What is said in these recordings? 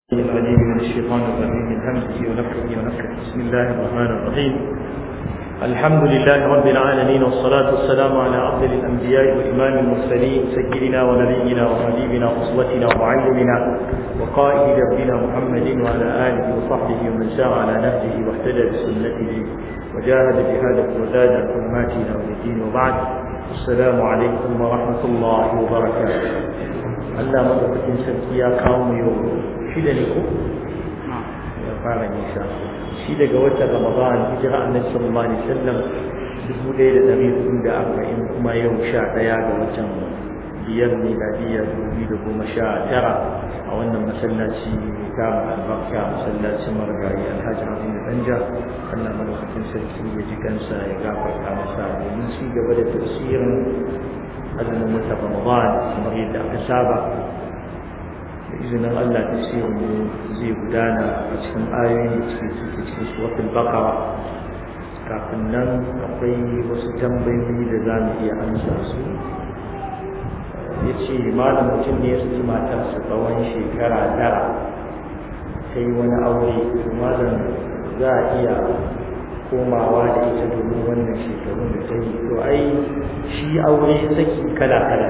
العليم من الشيطان الرجيم من همزه ونفخه ونفخه بسم الله الرحمن الرحيم الحمد لله رب العالمين والصلاة والسلام على أفضل الأنبياء وإمام المرسلين سيدنا ونبينا وحبيبنا وأسوتنا ومعلمنا وقائد ربنا محمد وعلى آله وصحبه ومن سار على نهجه واهتدى بسنته وجاهد بهذا وزاد عن حرماتنا والدين وبعد السلام عليكم ورحمة الله وبركاته Allah madaukakin sarki ya kawo mu yau shida ne ko ya fara nisa shi daga watan Ramadan hijira annabi sallallahu alaihi wasallam dubu ɗaya da ɗari hudu da arba'in kuma yau sha ɗaya ga watan biyar miladiyya dubu biyu da goma sha tara a wannan masallaci ta albarka masallacin marigayi alhaji abin da danja Allah madaukakin sarki ya ji kansa ya gafarta masa domin ci gaba da tafsirin azumin wata ramadan kamar yadda aka saba da izinin Allah tafsirin mu zai gudana a cikin ayoyi da cikin suke cikin suratul baqara kafin nan akwai wasu tambayoyi da za mu iya amsa su ya ce malam mutum ne ya saki matarsa tsawon shekara tara ta yi wani aure to malam za a iya komawa da ita domin wannan shekarun da ta yi to ai shi aure saki kala-kala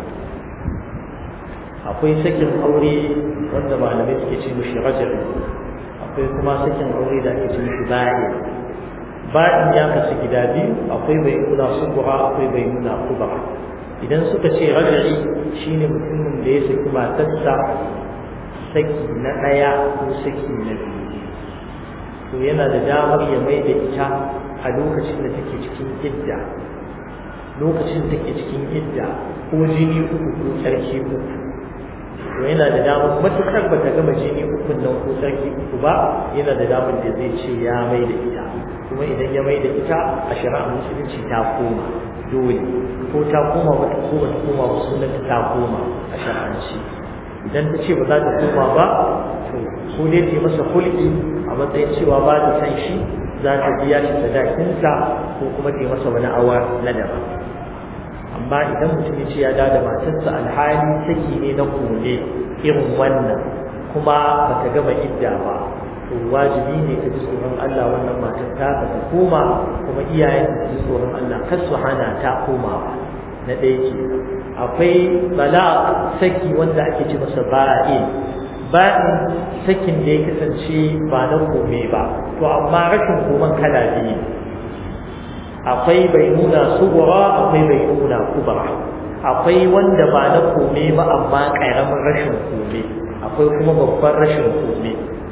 akwai sakin aure wanda malamai suke ce mishi rajar akwai kuma sakin aure da ake ce mishi bayan bayan ya kasu gida biyu akwai bai nuna subura akwai bai nuna kubara idan suka ce rajari shine mutumin da ya saki matarsa saki na ɗaya ko saki na biyu to yana da damar ya mai da ita a lokacin da take cikin idda lokacin da take cikin idda ko jini uku ko tsarki uku to yana da damar matukar bata gama jini uku nan ko tsarki uku ba yana da damar da zai ce ya mai da ita kuma idan ya mai da ita a shari'a musulunci ta koma dole ko ta koma wata ko bata koma ba sunanta ta koma a shari'anci idan ta ce ba za ta koma ba to ko dai ta masa hulki a matsayin cewa ba ta san shi za ta biya shi sadakinsa ko kuma ta masa wani awa na daban amma idan mutum ya ce ya da matarsa alhali saki ne na kone irin wannan kuma ba ta gama idda ba to wajibi ne ka ji tsoron Allah wannan matar ta ka ta koma kuma iyayen ta ji tsoron Allah kar su hana ta komawa na ɗaya ke akwai bala saki wanda ake ce masa ba'in ba'in sakin da ya kasance ba na kome ba to amma rashin koman kala biyu akwai bai nuna sugura akwai bai nuna kubara akwai wanda ba na kome ba amma ƙaramin rashin kome akwai kuma babban rashin kome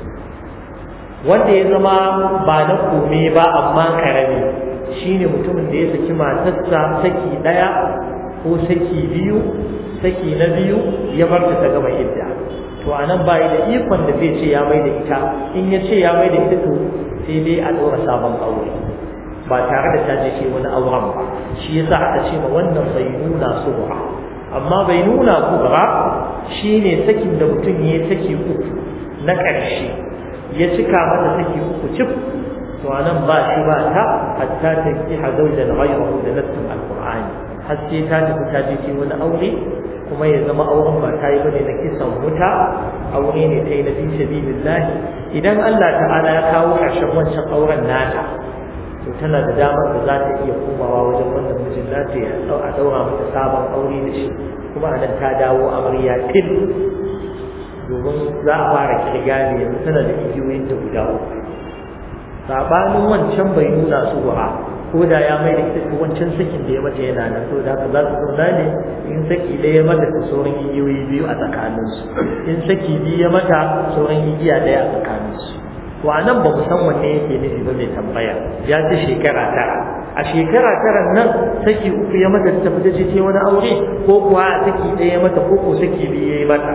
wanda ya zama ba na kome ba amma ƙarami shine mutumin da ya saki matarsa saki ɗaya ko saki biyu saki na biyu ya bar ta gama idda to anan bai da ikon da zai ce ya mai da ita in ya ce ya mai da ita to sai dai a ɗora sabon aure ba tare da ta je ce wani auren ba shi yasa aka ce ma wannan bai nuna subra amma bai nuna kubra shine sakin da mutum ya saki uku na ƙarshe ya cika mata saki uku cif to anan ba shi ba ta hatta ta ki hazaujan ghayrahu da nassin alqur'ani har sai ta tafi ta je wani aure kuma ya zama auren ba ta yi bane na kisan wuta aure ne ta yi na fi sabilillah idan Allah ta'ala ya kawo ƙarshen wancan auren nata to tana da damar da za ta iya komawa wajen wannan mijin nata ya a daura mata sabon aure da shi kuma a nan ta dawo amarya til domin za a fara kirga ne yanzu tana da igiyoyin da guda uku sabanin wancan bai nuna su ba ko da ya mai da ita wancan sakin da ya mata yana nan to da za su zauna ne in saki ɗaya ya mata sauran igiyoyi biyu a tsakaninsu in saki biyu ya mata sauran igiya ɗaya a tsakaninsu to a nan ba mu san wanne yake nufi ba mai tambaya ya ce shekara tara a shekara tara nan saki uku ya mata ta fita ce wani aure ko kuwa a saki ɗaya ya mata ko ko saki biyu ya yi mata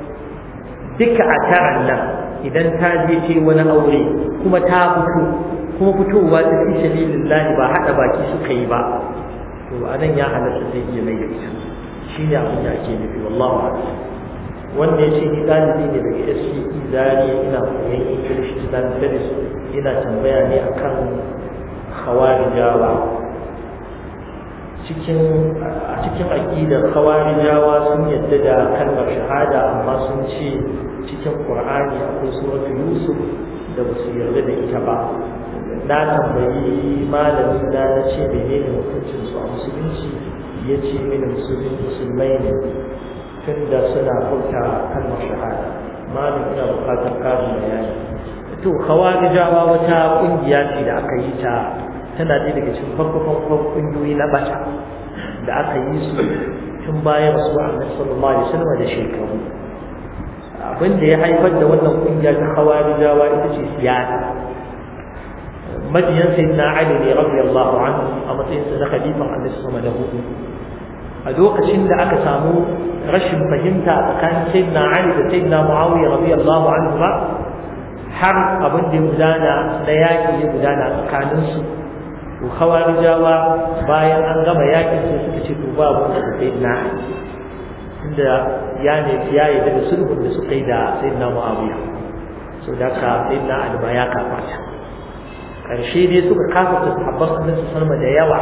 duka a taran nan idan ta je ce wani aure kuma ta fito kuma fitowa ta fi sabilillahi ba haɗa baki suka yi ba to anan ya halatta zai iya mai ita shi ne abin da ake nufi wallahu a'lam wanda ya ce ni ɗalibi ne daga SCE Zariya ina koyon English Islamic Studies ina tambaya ne akan khawarijawa cikin a cikin aqidar khawarijawa sun yadda da kalmar shahada amma sun ce cikin qur'ani akwai suratul yusuf da ba su yarda da ita ba na tambayi malamin da na ce menene hukuncin su a musulunci ya ce mini musulmin musulmai ne tunda suna furta kalmar shahada malam ina bukatar karin bayani to khawarijawa wata kungiya ce da aka yi ta tana ɗaya daga cikin farko-farkon kungiyoyi na bata da aka yi su tun bayan rasu annabi sallallahu alaihi wasallam da shekaru abin da ya haifar da wannan kungiya ta khawarijawa ita ce siyasa mabiyan sayyidina ali ne radiyallahu anhu a matsayin sa na khalifan annabi sallallahu alaihi wasallam a lokacin da aka samu rashin fahimta tsakanin sayyidina ali da sayyidina muawiya radiyallahu anhu ba har abin da ya gudana na yaƙi ya gudana tsakaninsu to khawarijawa bayan an gama yakin sai suka ce to babu da sayyidina inda ya ne ya yi da sulhun da suka yi da sayyidina muawiya so da ka sayyidina ali ma ya kafata karshe dai suka kafata sahabban annabi sallallahu da yawa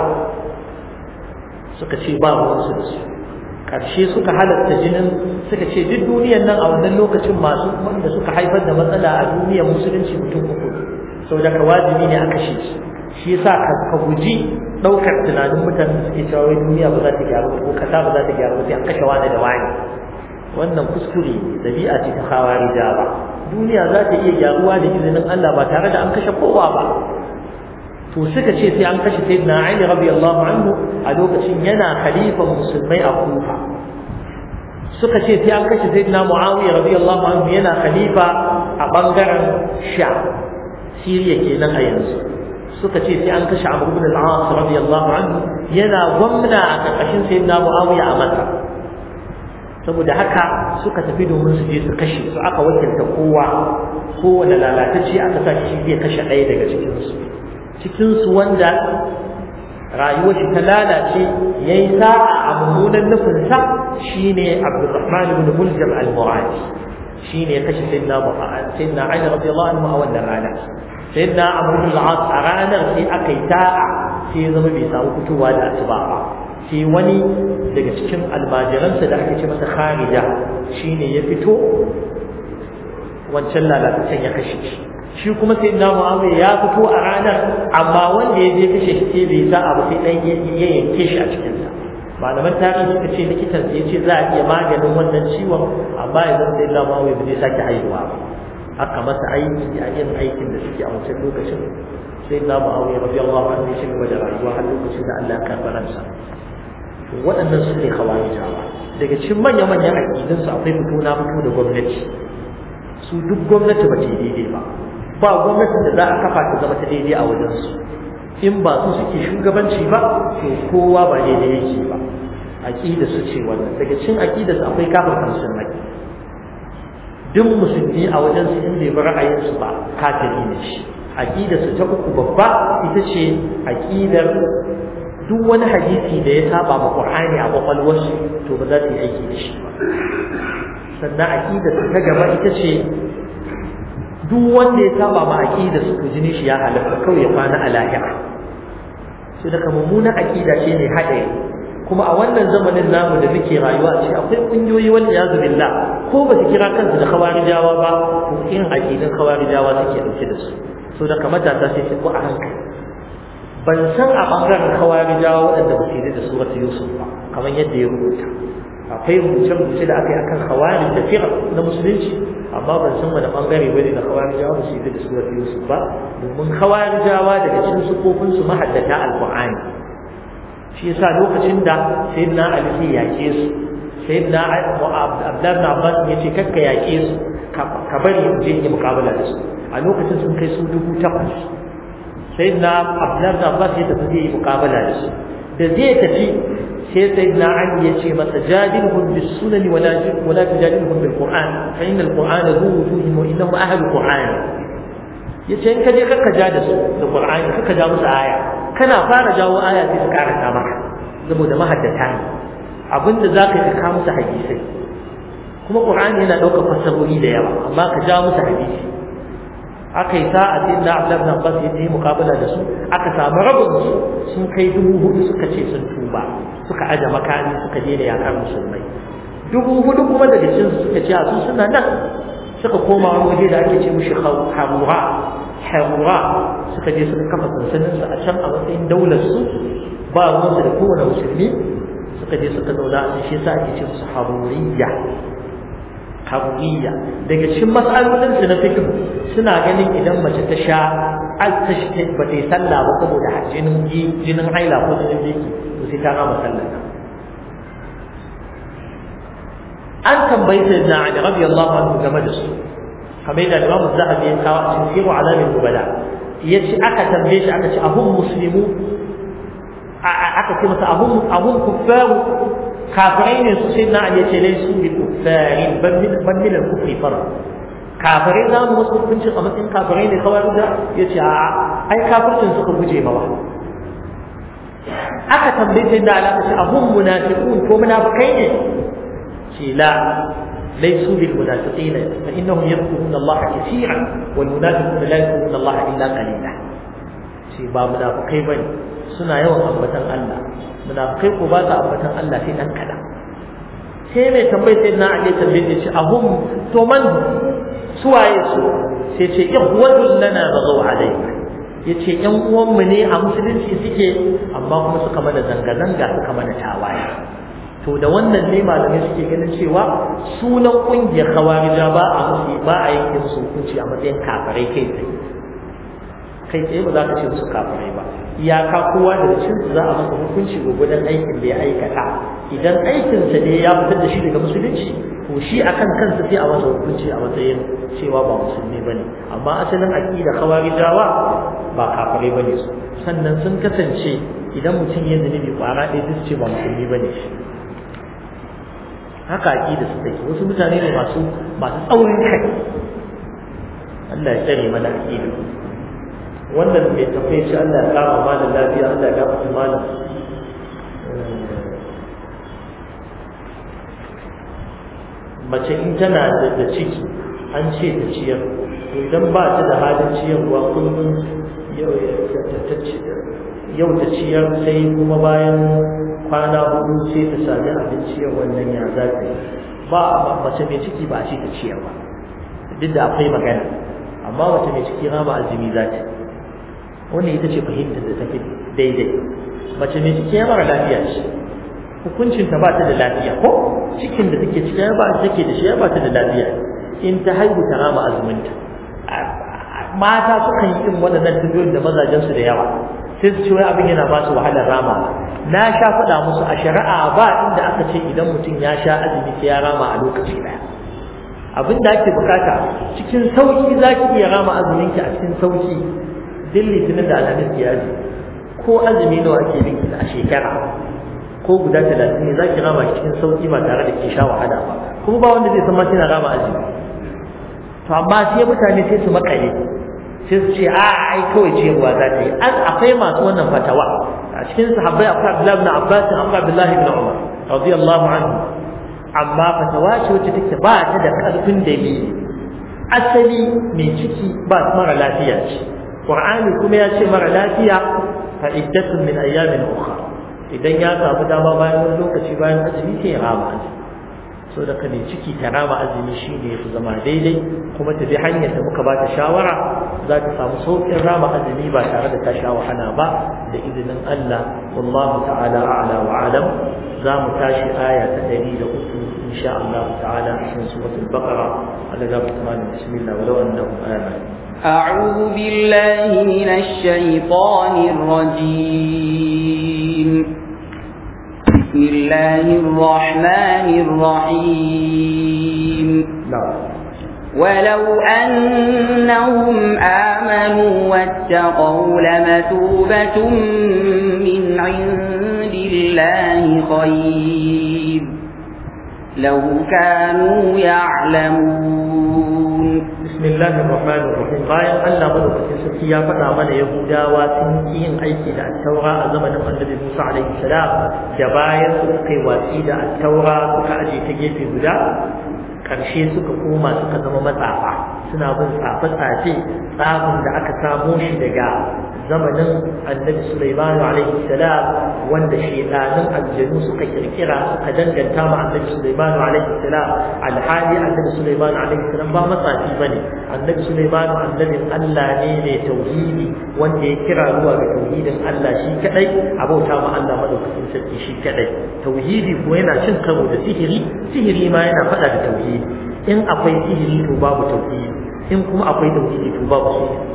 suka ce ba mu su da su karshe suka halatta jinin suka ce duk duniyar nan a wannan lokacin masu wanda suka haifar da matsala a duniyar musulunci mutum uku saboda ka wajibi ne a kashe su shi yasa ka guji daukar tunanin mutanen suke cewa wai duniya ba za ta gyaru ko kasa ba za ta gyaru sai an kashe wani da wani wannan kuskure dabi'a ce ta khawarija ba duniya za ta iya gyaruwa da izinin Allah ba tare da an kashe kowa ba to suka ce sai an kashe sayyidina Ali radiyallahu anhu a lokacin yana khalifan musulmai a Kufa suka ce sai an kashe sayyidina Muawiya radiyallahu anhu yana khalifa a bangaren Sha Siriya kenan a yanzu suka ce sai an kashe Abu ibn al-As radiyallahu anhu yana gwamna a karkashin sayyidina Muawiya a Makka saboda haka suka tafi domin su je su kashe su aka wakilta kowa kowane lalatacce aka sa shi zai kashe ɗaya daga cikin su cikin su wanda rayuwar shi ta lalace yayi sa'a a mummunan nufin sa shine Abdurrahman ibn Muljam al-Muradi shine ya kashe sayyidina Muhammad sayyidina Ali radiyallahu anhu a wannan rana sayyidina Amr ibn al-As a ranar sai aka yi ta'a sai ya zama bai samu fitowa da asuba ba sai wani daga cikin almajiransa da ake ce masa Kharija shine ya fito wancan lalatacen ya kashe shi shi kuma sai na Muawiya ya fito a ranar amma wanda ya je kashe shi sai bai sa abu sai dan ya yanke shi a cikin sa malaman tarihi suka ce likitan sai ya ce za a iya maganin wannan ciwon amma yanzu sai na Muawiya bai sake haihuwa ba aka masa aiki a yin aikin da suke a wancan lokacin sai na Muawiya radiyallahu anhu ya shiga da rayuwa har lokacin da Allah ya karɓi ransa waɗannan su ne khawarijawa daga cikin manya-manyan aƙidunsu akwai fito na fito da gwamnati su duk gwamnati ba ta daidai ba ba gwamnatin da za a kafa ta zama ta daidai a wajensu in ba su suke shugabanci ba to kowa ba daidai yake ba aƙida su ce wannan daga cikin aƙida su akwai kafin musulmai duk musulmi a wajensu in bai bi ra'ayinsu ba kafiri ne shi aƙida su ta uku babba ita ce aƙidar duk wani hadisi da ya saba ma Qur'ani a kwakwalwarsu to ba za su yi aiki da shi ba sannan aqida ta gaba ita ce duk wanda ya saba ma aqida su jini shi ya halaka kawai ya kwana a lahira so daga mummunan aqida ce ne haɗari kuma a wannan zamanin namu da muke rayuwa ce akwai kungiyoyi wal iyazu billah ko ba su kira kansu da khawarijawa ba to irin aqidan khawarijawa suke dauke da su so daga matasa sai su ko a hankali ban san a bangaren khawarijawa waɗanda ba su da surat yusuf ba kamar yadda ya rubuta akwai rubuce-rubuce da aka yi akan khawarij da fiqh na musulunci amma ban san wani bangare bane na khawarijawa ba su yi da surat yusuf ba domin khawarijawa daga cikin sufofin su mahaddata alqur'ani shi yasa lokacin da sayyidina ali sai yake su sayyidina abdullah ibn abbas ya ce kakka yake su ka bari in je yi muqabala da su a lokacin sun kai su dubu takwas sayyidina abdullah ibn abbas ya tafi zai yi muqabala da su da zai tafi sai sayyidina ali ya ce masa jadilhum bis sunan wala wala tujadilhum bil qur'an fa inna al qur'ana zu wujuhin wa innahu ahlu qur'an yace in ka je kakka ja da su da qur'ani kakka ja musu aya kana fara jawo aya sai su karanta maka saboda mahaddata ne abinda zaka yi ka musu hadisai kuma qur'ani yana daukar fasarori da yawa amma ka ja musu hadisi aka yi sa'a sai da Abdullah ibn Abbas ya yi muqabala da su aka samu rabin su sun kai dubu hudu suka ce sun tuba suka aje makami suka daina yakar musulmai dubu hudu kuma daga cikin su suka ce a su suna nan suka koma wani waje da ake ce mushi harura harura suka je suka kafa sansanin su a can a matsayin daular su ba ruwansu da kowane musulmi suka je suka zauna a shi yasa ake ce musu haruriyya haruriya daga cikin matsalolin su na fiqh suna ganin idan mace ta sha al-tashti ba ta yi sallah ba saboda jinin jinin haila ko jinin biki to sai ta gama sallah an tambayi sayyidina Ali radiyallahu anhu game da su kamar yadda Imam Zahabi ya kawo a cikin Siru Alamin Nubala yace aka tambaye shi aka ce ahum muslimu aka ce masa ahum ahum kuffaru kafirai ne su sai na ya ce laisu bi kuffari ban min al-kufri fara kafirai za mu wasu hukuncin a matsayin kafirai ne kawai da ya ce a ai kafircin suka guje mawa aka tambaye sai na ala ce ahum munafiqun ko munafikai ne ce la ليسوا بالمنافقين فإنهم يذكرون الله كثيرا والمنافقون لا يذكرون الله إلا قليلا شيء با منافقين بني suna yawan ambatan Allah munafikai ko ba ta ambatan Allah sai dan kada sai mai tambayi sai na ake tambaye shi ahum to man suwaye su sai ce ihwadul lana bagaw alayka yace yan uwan mu ne a musulunci suke amma kuma suka mana zanga zanga suka mana tawaye to da wannan ne malamai suke ganin cewa sunan kungiyar khawarija ba a musu ba a yanke musu hukunci a matsayin kafirai kai tsaye kai tsaye ba za ka ce musu kafirai ba iyaka kowa daga cikin su za a masa hukunci gwagwadon aikin da ya aikata idan aikinsa ne ya fitar da shi daga musulunci to shi akan kansa sai a masa hukunci a matsayin cewa ba musulmi bane amma asalin aqida khawarijawa ba kafirai bane su sannan sun kasance idan mutum ya zunubi kwara ɗaya duk ce ba musulmi bane shi haka aqida su take wasu mutane ne masu masu tsaurin kai Allah ya tsare mana aqida wannan mai tafiye shi Allah ya kama malam lafiya Allah ya gafarta malam mace in tana da ciki an ce ta ciyar to idan ba ta da halin ciyarwa kullum yau ta ciyar sai kuma bayan kwana hudu sai ta sami abin ciyar wannan ya za ta yi ba mace mai ciki ba a ce ta ciyar ba duk da akwai magana amma mace mai ciki rama azumi za ta yi wannan ita ce fahimtar da tafi daidai mace mai ciki ya mara lafiya ce hukuncin ta ba ta da lafiya ko cikin da take ciki ya ba take da shi ya ba ta da lafiya in ta haihu ta rama azuminta mata sukan yi irin waɗannan tafiyoyin da mazajen su da yawa sai su ce wai abin yana ba su wahalar rama na sha faɗa musu a shari'a ba inda aka ce idan mutum ya sha azumi sai ya rama a lokaci ɗaya abin da ake bukata cikin sauki za ki iya rama azuminki a cikin sauki duk litinin da alhamis ya ji ko azumi nawa ake bin a shekara ko guda talatin ne za ki rama cikin sauki ba tare da ki sha wahala ba kuma ba wanda zai san ma kina rama azumi to amma sai mutane sai su makale sai su ce a ai kawai ciyarwa za ta yi an akwai masu wannan fatawa a cikin sahabbai akwai Abdullahi ibn Abbas akwai Abdullahi ibn Umar radiyallahu anhu amma fatawa ce wacce take ba ta da karfin dalili asali mai ciki ba mara lafiya ce Qur'ani kuma ya ce mara lafiya fa iddatun min ayyamin ukhra idan ya samu dama bayan wani lokaci bayan azumi sai ya rama azumi so da kane ciki ta rama azumi shine yafi zama daidai kuma ta bi hanyar da muka bata shawara za ta samu sauƙin rama azumi ba tare da ta sha wahala ba da izinin Allah wallahu ta'ala a'la wa alam za mu tashi aya ta 103 insha Allah ta'ala cikin suratul baqara Allah ya rahmanu bismillah walau annahum amanu أعوذ بالله من الشيطان الرجيم بسم الله الرحمن الرحيم نعم ولو أنهم آمنوا واتقوا لمثوبة من عند الله خير لو كانوا يعلمون بسم الله الرحمن الرحيم bayan Allah madaukakin sarki ya faɗa mana Yahudawa sun ki yin aiki da attaura a zamanin Annabi Musa alaihi salam da bayan su suka yi watsi da attaura suka aje ta gefe guda karshe suka koma suka zama matsafa suna bin tsafe-tsafe tsafin da aka samo shi daga zamanin annabi Sulaiman alaihi salam wanda shedanin aljanu suka kirkira suka danganta ma annabi Sulaiman alaihi salam alhali annabi Sulaiman alaihi salam ba matsafi bane annabi Sulaiman annabin Allah ne ne tauhidi wanda ya kira zuwa ga tauhidin Allah shi kadai abauta ma Allah madaukakin sarki shi kadai tauhidi ko yana cin karo da sihiri sihiri ma yana fada da tauhidi in akwai sihiri to babu tauhidi in kuma akwai tauhidi to babu sihiri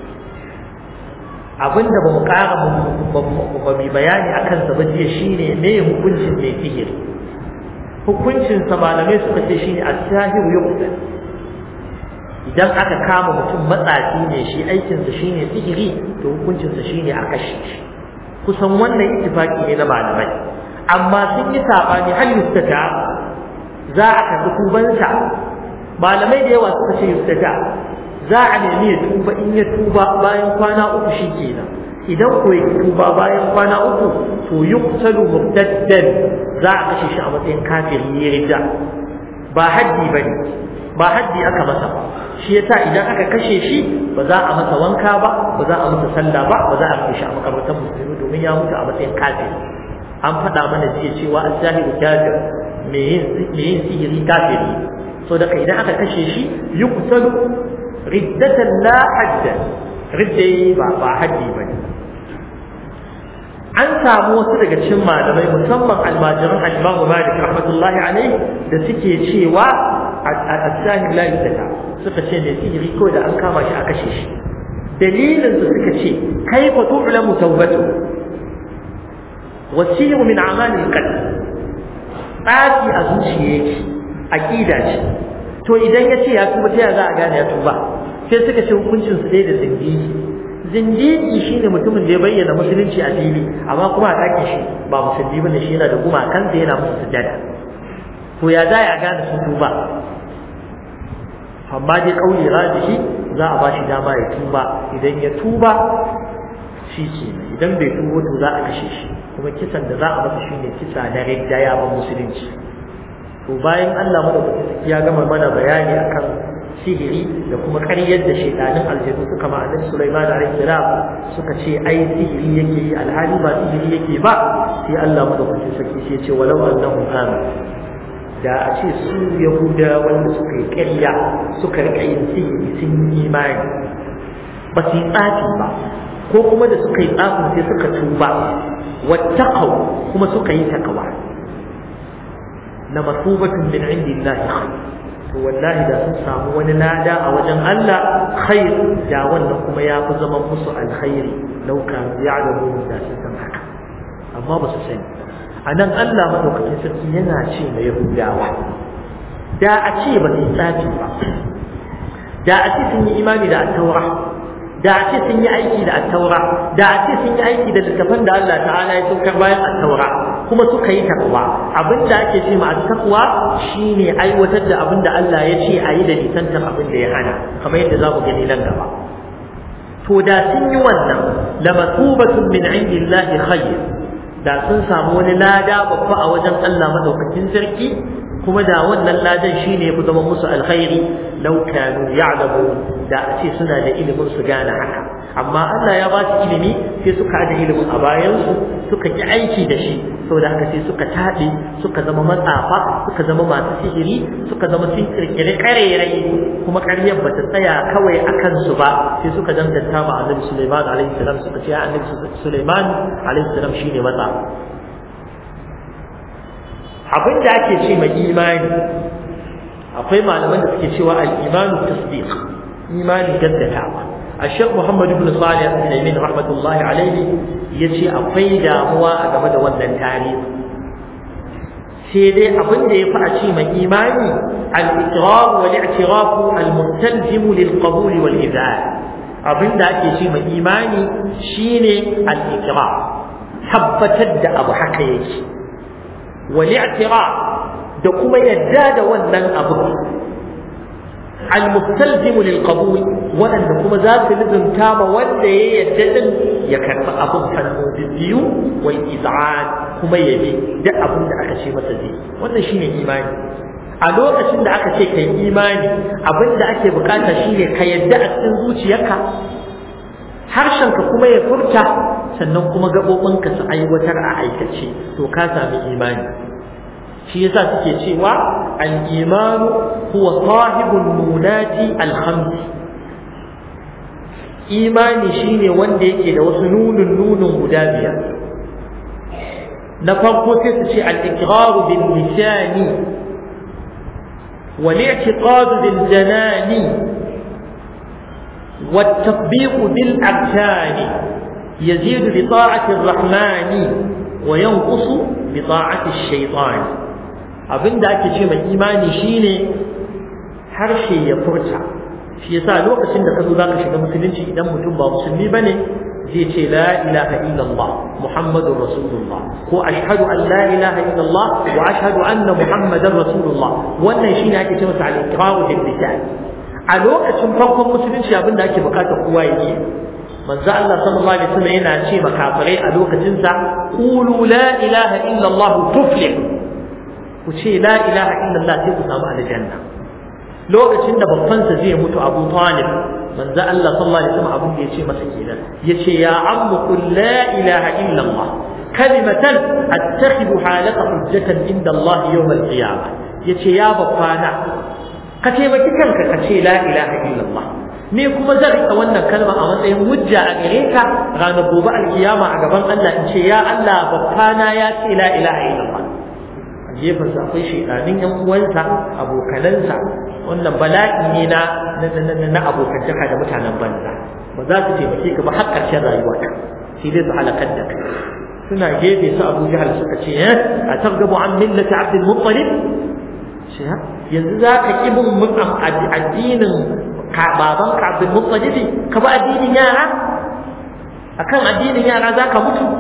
abinda ba mu ƙara ba mu bayani a kansa ba jiya shine me hukuncin mai sihiri hukuncin sa malamai suka ce shine as-sahiru yuqtal idan aka kama mutum matsafi ne shi aikin sa shine sihiri to hukuncin sa shine a kashe shi kusan wannan ittifaki ne na malamai amma sun yi sabani hal yustata za a karɓi tubansa malamai da yawa suka ce yustata za a nemi ya tuba in ya tuba bayan kwana uku shi kenan idan ko ya tuba bayan kwana uku to yuqtalu murtaddan za a kashe shi a matsayin kafiri ya rida ba haddi bane ba haddi aka masa ba shi yasa idan aka kashe shi ba za a masa wanka ba ba za a masa sallah ba ba za a kashe shi a makabartar musulmi domin ya mutu a matsayin kafiri an faɗa mana jiya cewa az-zahiru kafir me yin sihiri kafiri so da idan aka kashe shi yuqtalu riddatan la hadda ridda ba ba haddi bane an samu wasu daga cikin malamai musamman almajiran al-Imam Malik rahmatullahi alaihi da suke cewa as-sahib la yutata suka ce ne sihiri ko da an kama shi a kashe shi dalilin da suka ce kaifa tu'lamu tawbatu wasiru min a'mal al-qalb tsafi a zuciya yake aqida ce to idan ya ce ya tuba ta za a gane ya tuba sai suka ce hukuncin su dai da zindigi zindigi shine mutumin da ya bayyana musulunci a fili amma kuma a ɗakin shi ba musulmi bane shi yana da gumakan da yana musu sujada to ya za a gane sun tuba amma dai kauli rajihi za a ba shi dama ya tuba idan ya tuba shi ke idan bai tuba to za a kashe shi kuma kisan da za a masa shine kisa na ridda ya ban musulunci to bayan Allah madaukakin ya gama mana bayani akan sihiri da kuma ƙaryar da shaidanin aljanu suka ma annabi Sulaiman alaihi salam suka ce ai sihiri yake yi alhali ba sihiri yake ba sai Allah madaukakin sarki sai ya ce walau annahum amanu da a ce su yahuda wanda suka yi ƙarya suka rika yin sihiri sun yi imani ba su yi tsafi ba ko kuma da suka yi tsafin sai suka tuba wattaqau kuma suka yi takawa na masubatun min indillahi khair to wallahi da sun samu wani lada a wajen Allah khair da wannan kuma ya fi zaman musu alkhairi law kan ya'lamu da sun san haka amma ba su sani anan Allah madaukakin sarki yana ce ma yahudawa da a ce ba su tsafi ba da a ce sun yi imani da at-taura da a ce sun yi aiki da at-taura da a ce sun yi aiki da littafan da Allah ta'ala ya saukar bayan at-taura kuma suka yi takwa abinda ake ce ma at-taqwa shine aiwatar da abinda Allah ya ce ayi da nisantar abinda ya hana kamar yadda za mu gani nan gaba to da sun yi wannan la matubatun min indillahi khayr da sun samu wani lada babba a wajen Allah madaukakin sarki kuma da wannan ladan shine ya fi zama musu alkhairi law kanu ya'lamu da a ce suna da ilimin su gane haka amma Allah ya ba su ilimi sai suka da ilimin a bayan su suka ki aiki da shi saboda haka sai suka taɗe suka zama matsafa suka zama masu sihiri suka zama sun kirkiri karerai kuma ƙaryar bata tsaya kawai a kansu ba sai suka danganta ma annabi Sulaiman alaihi salam suka ce annabi Sulaiman alaihi salam shine matsafa abin da ake ce mai imani akwai malaman da suke cewa al-imanu tasdiq imani gaddatawa الشيخ محمد بن صالح العثيمين رحمة الله عليه يجي أقوي داموا أجمد وزن تاريخ سيدي أقول لي فأشي من إيماني الإقرار والاعتراف المستلزم للقبول والإذعان أظن ذاك شيء من إيماني شيني الإقرار tabbatar da abu haka yake wal i'tiraf da kuma yadda da wannan abu al mustalzim lil qabul wanda kuma za su lizumta ma wanda ya yadda din ya karba abun hannu biyu wal iz'an kuma ya bi duk abin da aka ce masa zai wannan shine imani a lokacin da aka ce kai imani abin da ake bukata shine ka yadda a cikin zuciyarka harshenka kuma ya furta sannan kuma gaɓoɓinka su aiwatar a aikace to ka sami imani shi yasa suke cewa al-imanu huwa sahibul munati al-khamsi imani shine wanda yake da wasu nunun nunun guda biyar na farko sai su ce al-iqraru bil lisani wal i'tiqadu bil janani والتطبيق بالأركان يزيد بطاعة الرحمن وينقص بطاعة الشيطان abin da ake ce mai imani shine harshe ya furta shi yasa lokacin da ka zo zaka shiga musulunci idan mutum ba musulmi bane zai ce la ilaha illallah muhammadur rasulullah ko ashhadu an la ilaha illallah wa ashhadu anna muhammadar rasulullah wannan shine ake ce masa al-iqraru bil lisan a lokacin farkon musulunci abin da ake bukata kowa yake manzo Allah sallallahu alaihi wasallam yana ce makafirai a lokacin sa qulu la ilaha illallah tuflih ku ce la ilaha illallah sai ku samu aljanna lokacin da babban sa zai mutu Abu Talib manzo Allah sallallahu alaihi wasallam abin da yace masa kenan yace ya ammu qul la ilaha illallah kalimatan attakhiduha laka hujjatan inda Allah yawm al-qiyamah yace ya babbana ka taimaki kanka ka ce la ilaha illallah ni kuma zan rika wannan kalma a matsayin hujja a gare ka ranar gobe alkiyama a gaban Allah in ce ya Allah babbana ya ce la ilaha illallah gefensa akwai shaidanin yan uwansa abokanansa wannan bala'i ne na na abokantaka da mutanen banza ba za su taimake ka ba har ƙarshen rayuwarka sai dai su halakar da kai suna gefe su abu jahal suka ce eh a targabu an millati abdul muttalib shi yanzu za ka ƙi bin addinin baban ka abdul muttalib ka ba addinin yara akan addinin yara za ka mutu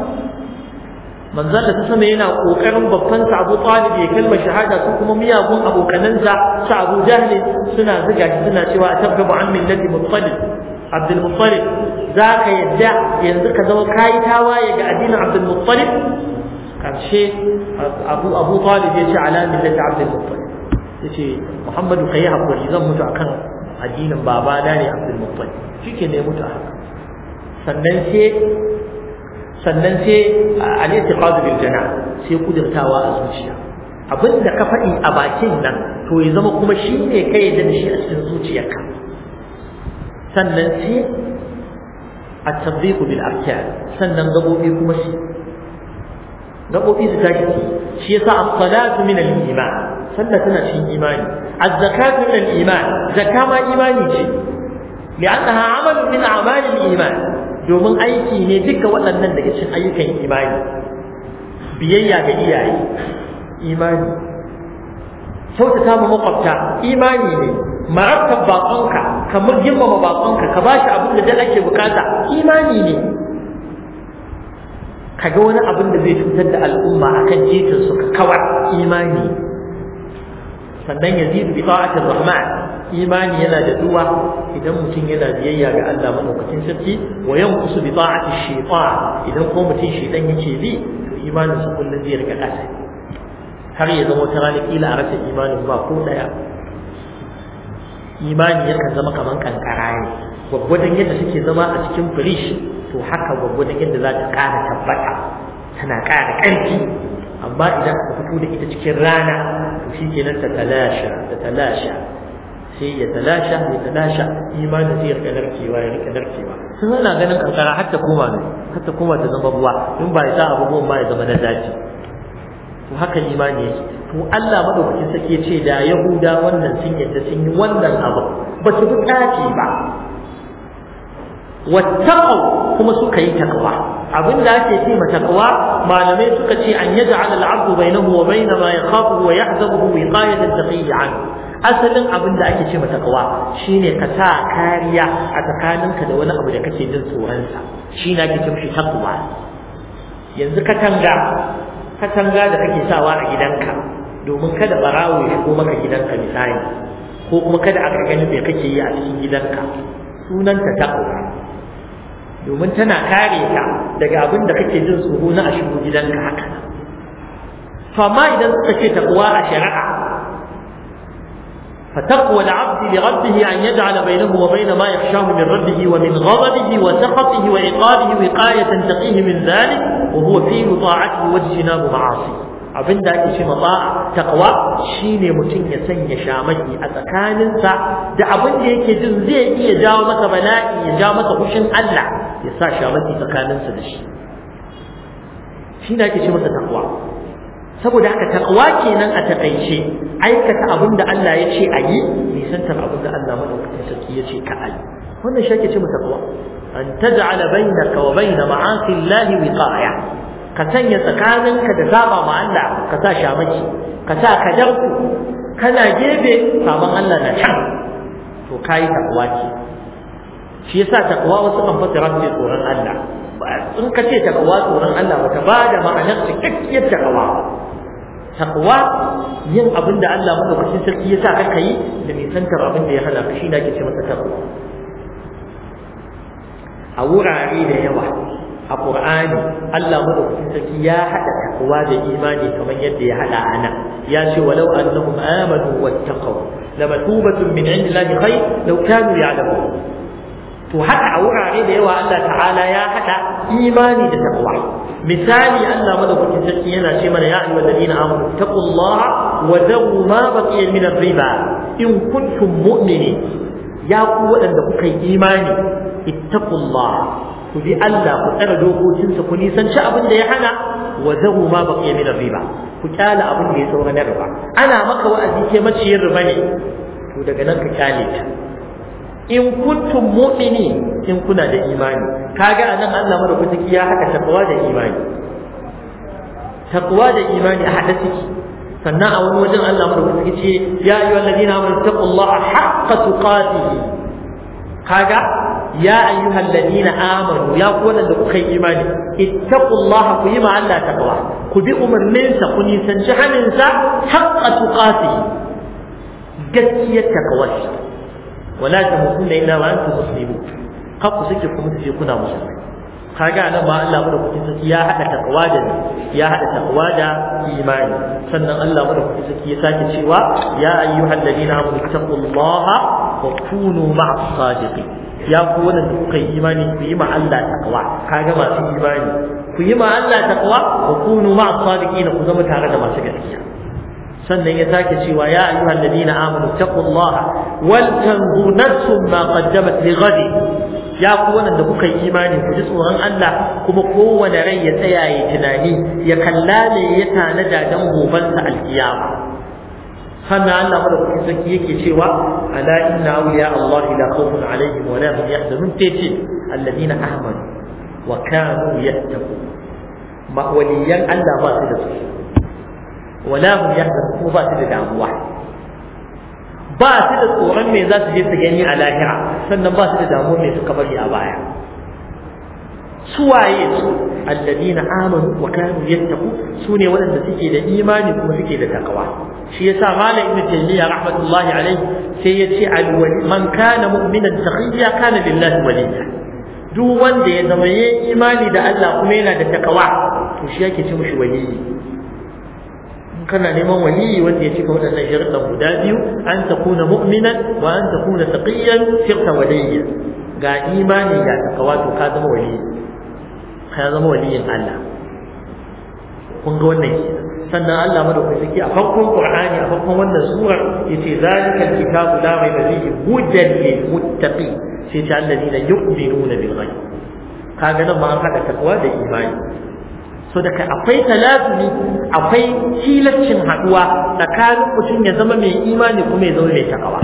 manzon da ta sama yana kokarin babban sa Abu Talib ya kalma shahada su kuma miyagun abokanansa su Abu Jahl suna zuga shi suna cewa tabgabu an millati Muttalib Abdul Muttalib zaka yadda yanzu ka zama kai tawaye ga addinin Abdul Muttalib karshe Abu Abu Talib ya ce ala millati Abdul Muttalib yace Muhammadu kai hakuri zan mutu akan addinin babana ne Abdul Muttalib shike ne mutu haka sannan sai sannan sai al-i'tiqad bil jana sai kudirtawa a zuciya abinda ka faɗi a bakin nan to ya zama kuma shi ne kai da shi a cikin zuciyarka sannan sai at-tadbiq bil arkan sannan gabobi kuma shi gabobi su tashi shi yasa as-salatu min al-iman sallah tana cikin imani az-zakatu min al-iman zakka ma imani ce li'annaha amalun min a'mal al-iman domin aiki ne duka waɗannan daga cikin ayyukan imani biyayya ga iyaye imani kyautata ma makwabta imani ne marabtar baƙonka ka girmama baƙonka ka ba shi abin da da ake bukata imani ne ka ga wani abin da zai cutar da al'umma akan titin su ka kawar imani sannan yazidu bi ta'atir rahman imani yana da duwa idan mutum yana biyayya ga Allah madaukakin sarki wa yanqusu bi ta'ati shaytan idan ko mutum shaytan yake bi to imanin sa kullun zai riga kasa har ya zama wata rana kila a rasa imanin ba ko daya imani yakan zama kaman kankara ne gwaggwadon yadda suke zama a cikin firish to haka gwaggwadon yadda za ta ƙara tabbata tana ƙara ƙarfi amma idan aka fito da ita cikin rana to shi kenan ta talasha ta talasha sai ya talasha ya talasha imanin sai ya rika narkewa ya rika narkewa sun ana ganin kankara har ta koma ne har ta koma ta zama ruwa in ba ya sa abubuwan ba ya zama na daji to haka imani yake to Allah madaukakin sake ce da Yahuda wannan sun yadda sun yi wannan abu ba su bi tsaki ba wattaqu kuma suka yi takwa abin da ake ce takwa malamai suka ce an yaj'al al-'abdu bainahu wa bain ma yakhafu wa yahzabuhu wiqayatan taqiyya an asalin abin da ake ce takwa shine ka sa kariya a tsakaninka da wani abu da kake jin tsoron sa shine ake ce mishi takwa yanzu katanga katanga da kake sawa a gidanka domin kada barawo ya shigo maka gidanka misali ko kuma kada aka gani me kake yi a cikin gidanka sunanta takwa domin tana kare ka daga abin da kake jin tsoro na a shigo gidanka haka to amma idan suka ce takwa a shari'a فتقوى العبد لربه أن يجعل بينه وبين ما يخشاه من ربه ومن غضبه وسخطه وعقابه وقاية تقيه من ذلك وهو فعل طاعته واجتناب معاصيه abin da ake ce mata takwa shine mutum ya sanya shamaki a tsakaninsa da abin da yake jin zai iya jawo masa bala'i ya jawo masa hushin Allah ya sa shamaki tsakaninsa da shi shi ne ake ce masa takwa saboda haka takwa kenan a takaice aikata abin da Allah ya ce a yi nisantar abin da Allah madaukakin sarki ya ce ka a yi wannan shi ake ce masa takwa an taj'ala bainaka wa bain ma'asi Allah wiqaya ka sanya tsakaninka da saba ma Allah ka sa shamaki ka sa kadarku kana gefe saban Allah na can to kai takwa ce shi yasa takwa wasu kan fasara su tsoron Allah in ka ce takwa tsoron Allah bata ba da ma'anar cikakkiyar takwa takwa yin abin da Allah madaukakin sarki ya sa ka yi da nisantar abin da ya hana ka shi ne ake ce masa takwa a wurare da yawa a Qur'ani Allah madaukakin sarki ya hada takwa da imani kamar yadda ya hada ana ya ce walau annahum amanu wattaqaw lamatubatun min indillahi khayr law kanu ya'lamun to haka a wurare da yawa Allah ta'ala ya hada imani da takwa misali Allah madaukakin sarki yana ce mana ya ayyuhal ladina amanu taqullaha wa dharu ma baqiya min ar-riba in kuntum mu'minin ya ku waɗanda kuka yi imani ittaqullaha ku bi Allah ku tsara dokokinsa ku nisanci abin da ya hana wa zahu ma baqiya min riba ku kyala abin da ya saura na riba ana maka wa'azi ke maciyin riba ne to daga nan ka kyale ta in kuntum mu'mini in kuna da imani kaga anan Allah madaukaki ya haka takwa da imani takwa da imani a hada ciki sannan a wani wajen Allah madaukaki ce ya ayyuhal ladina amanu taqullaha haqqa tuqatih kaga ya ayyuhal ladina amanu ya ku wanda kuka yi imani ittaqullaha ku yi ma Allah taqwa ku bi umarninsa ku nisanci haninsa haqqa tuqatih gaskiyar taqwa wala tamutunna illa wa antum muslimun kar ku suke ku mutu kuna musulmai kaga nan ma Allah madaukakin sarki ya hada takwa da ya hada takwa da imani sannan Allah madaukakin sarki ya sake cewa ya ayyuhal ladina amanu taqullaha wa kunu ma'as sadiqin ya ku wanda kuka yi imani ku yi ma Allah takwa kaga masu imani ku yi ma Allah takwa wa kunu ma'as sadiqin ku zama tare da masu gaskiya sannan ya sake cewa ya ayyuhal ladina amanu taqullaha wal tanzur nafsum ma qaddamat li ghadi ya ku wanda kuka yi imani ku ji tsoron Allah kuma kowane rai ya tsaya ya tunani ya kalla ne ya tanada dan gobansa alkiyama sannan Allah madaukakin sarki yake cewa ala inna awliya Allah la khawfun alaihim wa la hum yahzanun tace alladina amanu wa kanu yattaqun ma waliyan Allah ba su da su wala hum yahzanun kuma ba su da damuwa ba su da tsoron me za su je su gani a lahira sannan ba su da damuwa me suka bari a baya suwaye su alladina amanu wa kanu yattaqu sune waɗanda suke da imani kuma suke da takawa shi yasa malam ibnu taymiya rahmatullahi alaihi sai ya ce alwali man kana mu'minan taqiyya kana lillahi waliya duk wanda ya zama yayin imani da Allah kuma yana da takawa to shi yake ce mushi waliyi kana neman waliyi wanda ya cika waɗannan sharuɗan guda biyu an takuna mu'minan wa an takuna taqiyyan sirta waliyya ga imani ga takawa to ka zama waliyi ka zama waliyin Allah kun ga wannan kenan sannan Allah madaukaki a farkon Qur'ani a farkon wannan surar yace zalika alkitabu la rayba fihi hudan lil muttaqin sai ta alladina yu'minuna bil ghaib kaga nan ma an hada takwa da imani so da akwai talazumi akwai tilaccin haduwa tsakanin mutum ya zama mai imani kuma ya zama mai takawa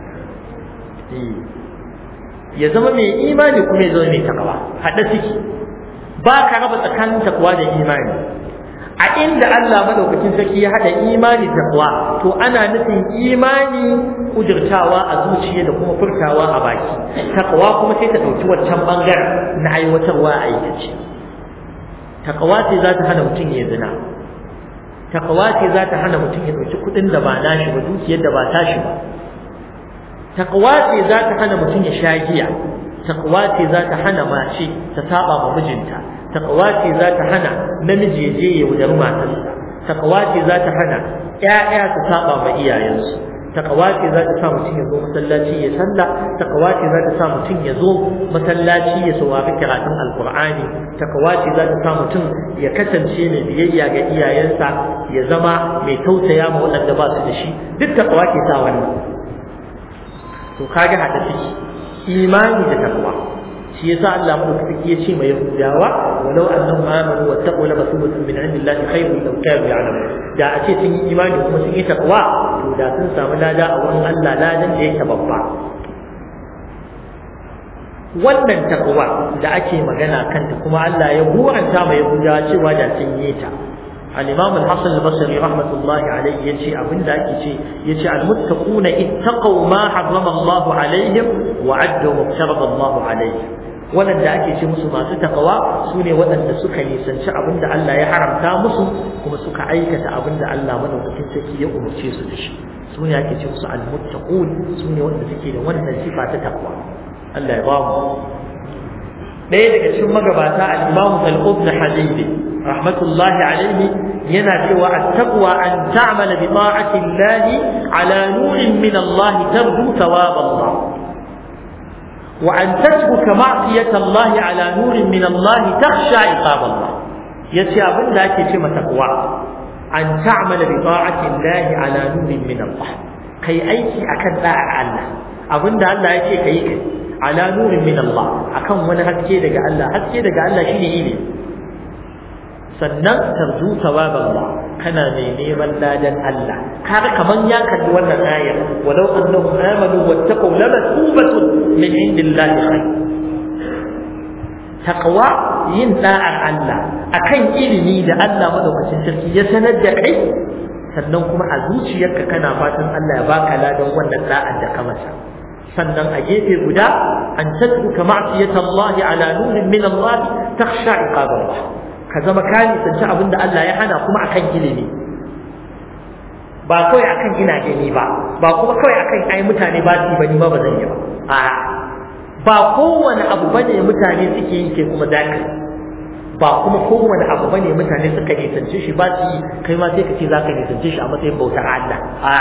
ya zama mai imani kuma ya zama mai takawa hada ciki ba ka raba tsakanin takwa da imani a inda Allah madaukakin sarki ya hada imani da takwa to ana nufin imani kujirtawa a zuciya da kuma furtawa a baki takwa kuma sai ta dauki wancan bangaren na aiwatarwa a aikace takawa ce za ta hana mutum ya zina takawa ce za ta hana mutum ya dauki kudin da ba nashi ba dukiyar da ba tashi ba takawa ce za ta hana mutum ya sha giya taqwa ce za ta hana mace ta saba ma mijinta taqwa ce za ta hana namiji ya je ya wudar matarsa taqwa ce za ta hana ƴaƴa su saba ma iyayensu takawa ce za ta sa mutum ya zo masallaci ya sallah takawa ce za ta sa mutum ya zo masallaci ya saurari karatun alkur'ani takawa ce za ta sa mutum ya kasance mai biyayya ga iyayensa ya zama mai tausaya ma waɗanda ba su da shi duk takawa ke sa wannan to kaga hada ciki imani da takawa shi yasa Allah madaukaki ya ce mai yahudawa walau annahum amanu wattaqu la masubatun min indillahi khairun law kanu ya'lamun da a ce sun yi imani kuma sun yi takwa to da sun samu lada a wurin Allah ladan da yake babba wannan takwa da ake magana kanta kuma Allah ya buranta mai yahudawa cewa da sun yi ta الإمام الحسن البصري رحمة الله عليه يجي أبن ذاك يجي يجي المتقون اتقوا ما حرم الله عليهم وعدوا ما افترض الله عليهم wannan da ake ce musu masu takawa su ne waɗanda suka nisanci abin da Allah ya haramta musu kuma suka aikata abin da Allah madaukakin sarki ya umarce su da shi su ne ake ce musu almuttaqun su ne waɗanda suke da wannan sifa ta takwa Allah ya ba mu ɗaya daga cikin magabata al-Imam Al-Qudn Hadithi rahmatullahi alaihi yana cewa at-taqwa an ta'mala bi ta'ati Allah ala nurin min Allah tarju thawab Allah wa an tatruka ma'siyata Allah ala nurin min Allah takhsha iqab Allah yace abin da ake ce mata taqwa an ta'mala bi ta'ati Allah ala nurin min Allah kai aiki akan da'ar Allah abinda Allah yake kai kai ala nurin min Allah akan wani haske daga Allah haske daga Allah shine ilimi sannan tarju thawab Allah kana mai neman ladan Allah kaga kaman ya kalli wannan ayar walau annahum amanu wattaqu lamatubatun min indillahi khair taqwa yin da'ar Allah akan ilimi da Allah madaukakin sarki ya sanar da kai sannan kuma a zuciyarka kana fatan Allah ya baka ladan wannan da'ar da ka masa sannan a gefe guda an tatruka ma'siyata Allah ala nurin min Allah takhsha iqab Allah ka zama ka nisanci abinda Allah ya hana kuma akan ilimi ba kawai akan ina gani ba ba kuma kawai akan ai mutane ba su bani ma ba zan yi ba a ba kowane abu bane mutane suke yi ke kuma zaka ba kuma kowane abu bane mutane suka nisance shi ba su yi kai ma sai ka ce zaka nisance shi a matsayin bautar Allah a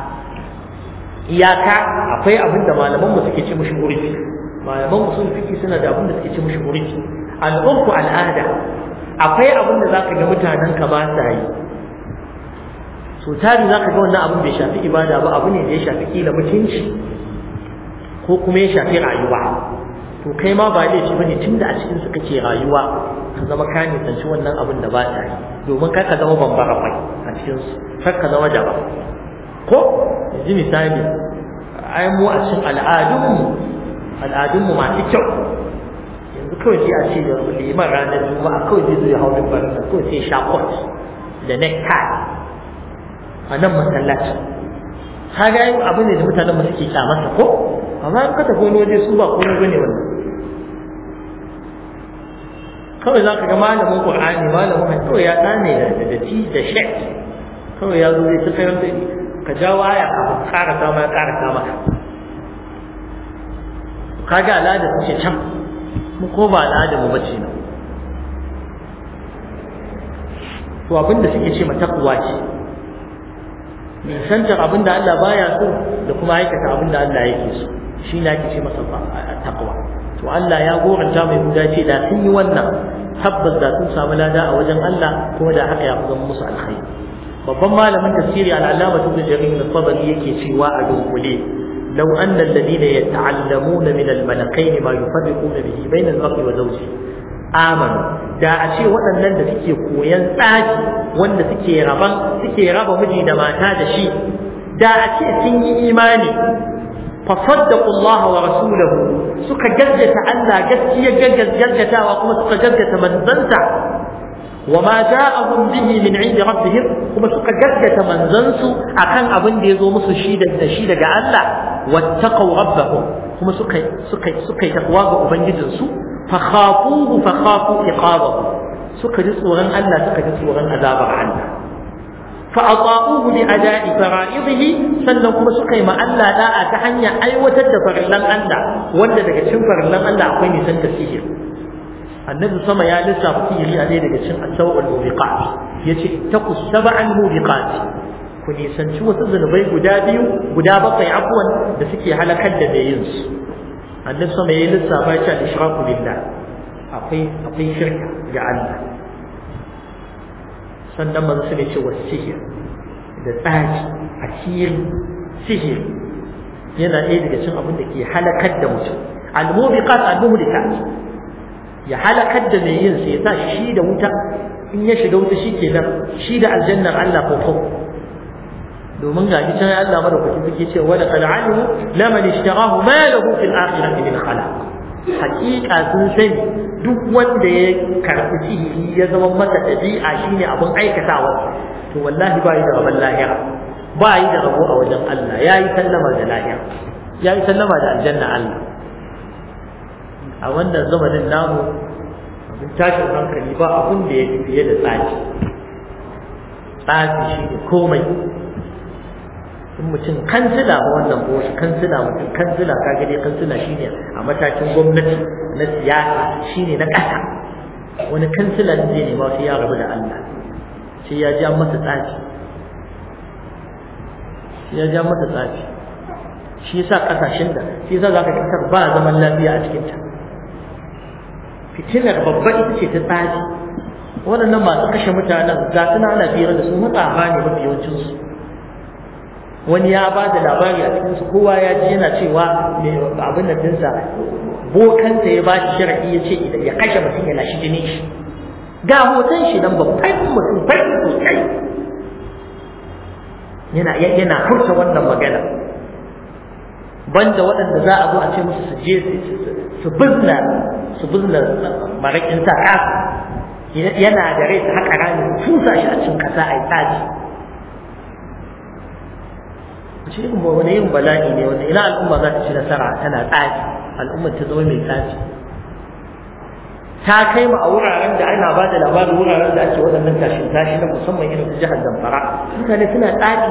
iyaka akwai abin da malaman mu suke ce mushi murfi malaman mu sun fiki suna da abin da suke ce mushi murfi al'umku al'ada akwai abin da zaka ga mutanen ka ba sa yi so tari zaka ga wannan abin bai shafi ibada ba abu ne da ya shafi kila mutunci ko kuma ya shafi rayuwa to kai ma ba laifi bane tunda a cikin su kake rayuwa ka zama ka nisanci wannan abin da ba ta yi domin kar ka zama bambara kwai a cikin su kar ka zama daba ko yanzu misali ai mu a cikin al'adunmu al'adunmu masu kyau yanzu kawai sai a ce da liman ranar juma'a kawai zai zo ya hau mimbarin nan kawai sai sha kot da necktie a nan masallaci kaga yi abu ne da mutanen mu suke kyamarsa ko amma in ka tafi wani waje su ba komai bane wannan kawai za ka ga malamin qur'ani malamin kawai ya tsane da da ti da shek kawai ya zo zai ta sayar da ka jawo aya ka ƙara sama ya ƙara sama ka ga al'ada ce can mu ko ba al'ada mu bace nan to abin da suke ce ma takwa ce nisantar abin da Allah baya so da kuma aikata abin da Allah yake so shi ne ake ce masa takwa to Allah ya goranta mai guda ce da sun yi wannan tabbas da sun samu lada a wajen Allah kuma da haka ya fi zama musu alkhairi babban malamin tafsiri al-allama ibn jarir al-tabari yake cewa a dunkule law anna alladhina yata'allamuna min al-malakain ma yufarriquna bihi bayna al-mar'i wa zawjihi amanu da a ce waɗannan da suke koyan tsaki wanda suke raban suke raba miji da mata da shi da a ce sun yi imani fa saddaqu Allah wa rasulahu suka gaggata Allah gaskiya gaggatawa kuma suka gaggata manzanta wa ma ja'ahum bihi min 'indi rabbihim kuma suka gaggata manzansu akan abin da yazo musu shi da shi daga Allah wattaqu rabbahum kuma suka suka suka yi takwa ga ubangijinsu fakhafuhu fakhafu iqabahu suka ji tsoron Allah suka ji tsoron azabar Allah fa ata'uhu bi ada'i fara'idihi sannan kuma suka yi ma Allah da'a ta hanyar aiwatar da farillan Allah wanda daga cikin farillan Allah akwai nisan tasihir annabi sama ya lissafa sihiri a ɗaya daga cikin asawul mubiqat yace taqu sab'an mubiqat ku ku nisanci wasu zunubai guda biyu guda bakwai abuwan da suke halakar da mai yin su annabi sama yayi lissafa ya ce al-ishraku billah akwai akwai shirka ga Allah sannan manzo sai ce wasu sihir da tsaji asiri sihir yana ɗaya daga cikin abin da ke halakar da mutum al-mubiqat al-muhlikat ya halakar da mai yin sa ya sa shi da wuta in ya shiga wuta shi kenan shi da aljannar Allah ko ko domin ga shi can Allah madaukakin suke ce wa laqad alimu laman ishtarahu ma lahu fil akhirati min khalaq hakika sun sani duk wanda ya karɓi sihiri ya zama masa ɗabi'a shine abin aikatawa to wallahi ba yi da rabon lahira ba yi da rabo a wajen Allah ya yi sallama da lahira ya yi sallama da aljanna Allah a wannan zamanin namu abin tashin hankali ba abin da ya fi fiye da tsafi tsafi shi ne komai in mutum kansila ba wannan ko shi kansila mutum kansila ka gani kansila shine a matakin gwamnati na siyasa shine na ƙasa wani kansila ne zai nema sai ya rabu da Allah sai ya ja masa tsafi sai ya ja masa tsafi shi yasa kasashen da shi yasa zaka kasar ba zaman lafiya a cikin ta fitinar babba ita ce ta tsafi waɗannan masu kashe mutanen za su na ana fira da su matsafa ne mafi yawancinsu wani ya ba da labari a cikinsu kowa ya ji yana cewa abin da dinsa bokanta ya ba shi sharaɗi ya ce idan ya kashe mutum yana shi jini shi ga hoton shi nan babban mutum bai sosai yana yana furta wannan magana banda waɗanda za a zo a ce musu su je su bizna su bizna maraƙin sa ƙasa yana da rai su haƙa rami tusa shi a cikin ƙasa a yi tsaji shi irin wani yin bala'i ne wanda ina al'umma za ta ci nasara tana tsafi al'ummar ta zama mai tsafi ta kai mu a wuraren da ana ba da labarin wuraren da ake waɗannan tashin tashi na musamman irin su jihar zamfara mutane suna tsafi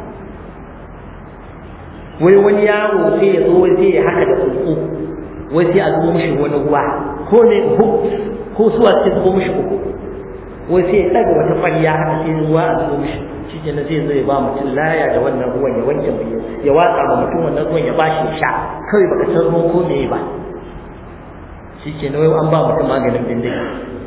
wai wani yaro sai ya zo sai ya haka da tsuntsu wai sai a zubo mishi wani ruwa ko ne ko suwa sai zubo mishi uku wai sai ya ɗaga wata ƙwarya haka sai ruwa a zubo mishi shi ke zai zai ba mutum laya da wannan ruwan ya wanke ya watsa ma mutum wannan ruwan ya ba shi sha kawai baka san ruwan ko me ba shi ke wai an ba mutum maganin bindiga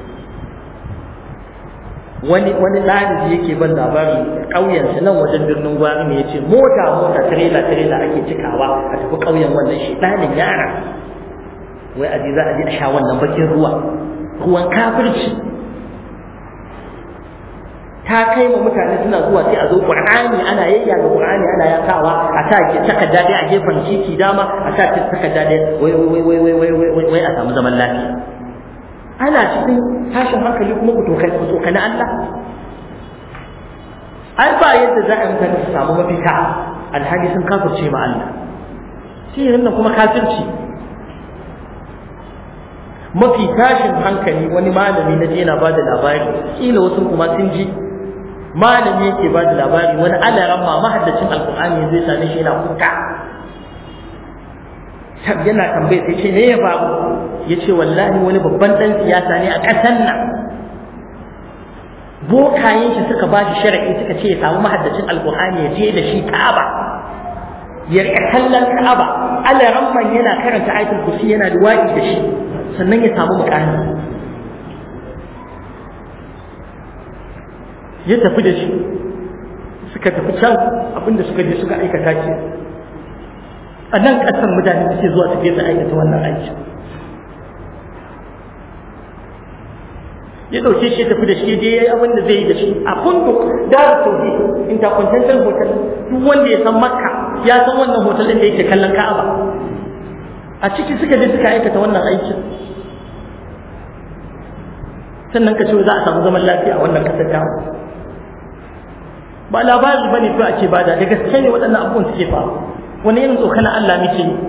wani wani ɗalibi yake ban labari ƙauyensa nan wajen birnin gwari ne ya ce mota mota tirela tirela ake cikawa a tafi ƙauyen wannan shi ɗalin yara wai aji za a je a sha wannan bakin ruwa ruwan kafirci ta kai ma mutane suna zuwa sai a zo qur'ani ana yayya ga qur'ani ana yakawa a sa ke takarda dai a gefen titi dama a sa ta takarda dai wai wai wai wai wai wai wai a samu zaman lafiya ana cikin tashin hankali kuma ku tokai ku tokani Allah ai ba yadda za a yi mutane su samu mafita alhali sun kafirce ma Allah sihirin nan kuma kafirci mafi tashin hankali wani malami na je na ba da labari kila wasu kuma sun ji malami yake ba da labari wani alaran ma mahaddacin alkur'ani zai same shi yana kuka yana tambaye sai ce me ya faru ya ce wallahi wani babban dan siyasa ne a ƙasar nan bokayen shi suka ba shi shari'i suka ce ya samu mahaddacin alkur'ani ya je da shi ka'aba ya rika kallon ka'aba alaran man yana karanta ayatul kursi yana duwa'i da shi sannan ya samu mukami ya tafi da shi suka tafi can abinda suka je suka aikata ke a nan ƙasar mutane suke zuwa su je su aikata wannan aiki ya ɗauke shi ya tafi da shi je ya yi abin da zai yi da shi a kunduk da tauhid intercontinental hotel duk wanda ya san makka ya san wannan hotel ɗin da yake kallon ka'aba a ciki suka je suka aikata wannan aikin sannan ka ce za a samu zaman lafiya a wannan kasar ta ba labari bane to ake bada da gaske ne waɗannan abubuwan suke faru wani irin tsokana Allah muke yi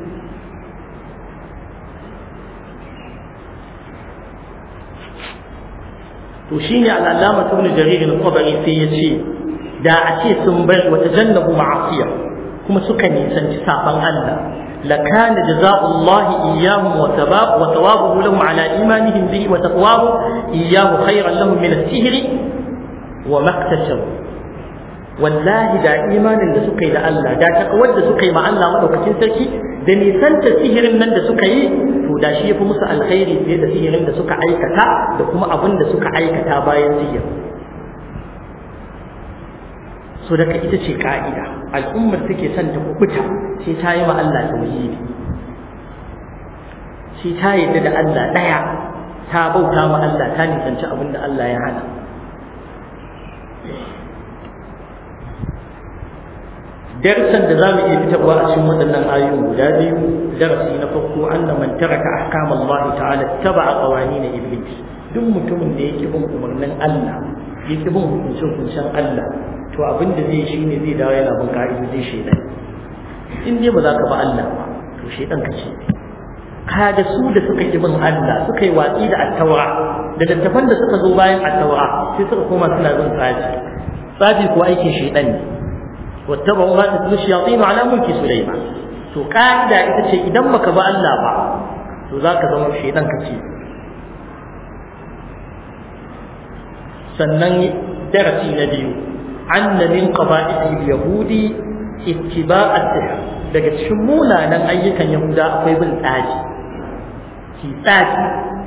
to shine al-allama ibn jarir al-qabri sai ya ce da a ce sun bar wa tajannabu ma'asiya kuma suka nisanci saban Allah لكان جزاء الله إياهم وثواب وثوابه لهم على إيمانهم به وتقواه إياه خيرا لهم من السهر وما اكتسبوا wallahi da imanin da suka yi da Allah da takawar da suka yi ma Allah madaukakin sarki da nisanta sihirin nan da suka yi to da shi yafi musu alkhairi fiye da sihirin da suka aikata da kuma abin da suka aikata bayan sihir so daga ita ce ka'ida al'ummar take son ta kubuta sai ta yi ma Allah tauhidi sai ta yadda da Allah daya ta bauta ma Allah ta nisanci abin da Allah ya hana darsan da za mu iya fitarwa a cikin waɗannan ayoyin guda biyu darasi na farko anna man taraka ahkam Allah ta'ala taba'a qawanin iblis duk mutumin da yake bin umarnin Allah yake bin hukuncin hukuncin Allah to abin da zai shi ne zai dawo yana bin ka'idojin shaitan in dai ba za ka ba Allah ba to shaitan ka ce kaga su da suka ki bin Allah suka yi watsi da attaura da dattafan da suka zo bayan attaura sai suka koma suna bin tsafi tsafi ko aikin shaitan ne wattaba'u ma tatlu shayatin ala mulki sulaiman to kaida ita ce idan baka ba Allah ba to zaka zama shaitan kace sannan darasi na biyu anna min qaba'il yahudi ittiba' as-sihr daga cikin munanan ayyukan yahuda akwai bin tsaji ki tsaji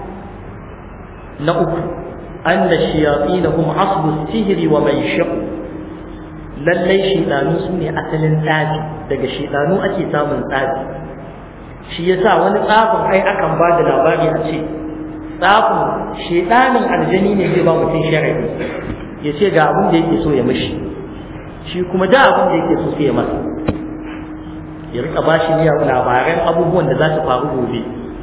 na uku anna shayatin hum aslu as-sihri wa man shaqu lallai shidanu su ne asalin tsafi daga shidanu ake samun tsafi shi yasa wani tsafin ai akan ba da labari a ce tsafin shidanin aljani ne zai ba mutum sharadi ya ce ga abin da yake so ya mishi shi kuma da abin da yake so sai ya masa ya rika ba shi miya labaran abubuwan da za su faru gobe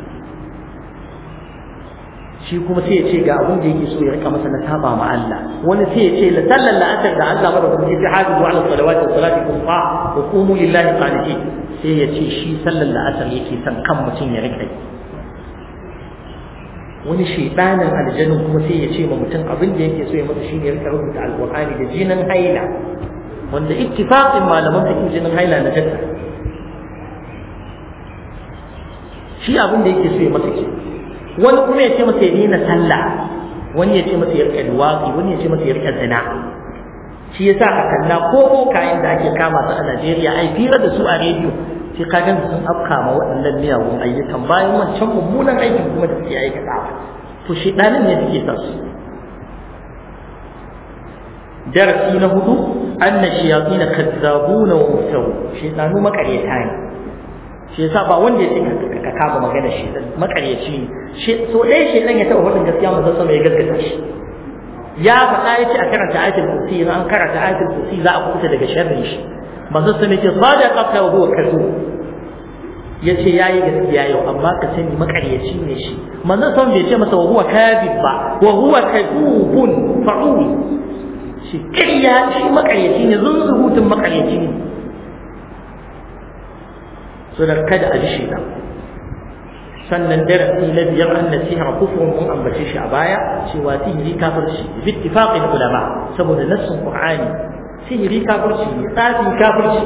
shi kuma sai ya ce ga abin da yake so ya rika masa na saba ma Allah wani sai ya ce la sallal la'atar da Allah mada kuma yace hadu ala salawati wa salati kufa wa qumu lillahi qanitin sai ya ce shi sallal la'atar yake san kan mutum ya rika wani shedanin aljannin kuma sai ya ce ma mutum abin da yake so ya masa shine ya rika rubuta alqur'ani da jinin haila wanda ittifaqin malaman fiqh jinin haila na jadda shi abin da yake so ya masa kenan wani kuma ya ce masa ya daina sallah wani ya ce masa ya rika duwatsi wani ya ce masa ya rika zina shi yasa a kalla ko ko kayan da ake kama su a Najeriya ai fira da su a rediyo sai ka gan sun afka ma waɗannan miyagun ayyukan bayan wancan mummunan aikin kuma da suke aikatawa to shedanin ne suke sa su darasi na hudu anna shayatin kadzabuna wa muftaru shedanu makaryata ne shi yasa ba wanda ya ce ka kama magana shi makaryaci ne so ɗaya shi ɗan ya taɓa faɗin gaskiya mu sama ya gaskata shi ya faɗa ya ce a karanta ayatul kursi an karanta ayatul kursi za a kuta daga sharrin shi manzo sun ce sadaqa wa huwa kazu yace yayi gaskiya yau amma ka sani makaryaci ne shi manzo sun bai ce masa wa huwa kadhib ba wa huwa kadhubun fa'ul shi kariya shi makaryaci ne zunzurutun makaryaci ne so da kada a ji shi sannan darasi na biyar an nasiha kufrun mun ambace shi a baya cewa sihiri kafirci bi ittifaqin ulama saboda nassin qur'ani sihiri kafirci ne tsafi kafirci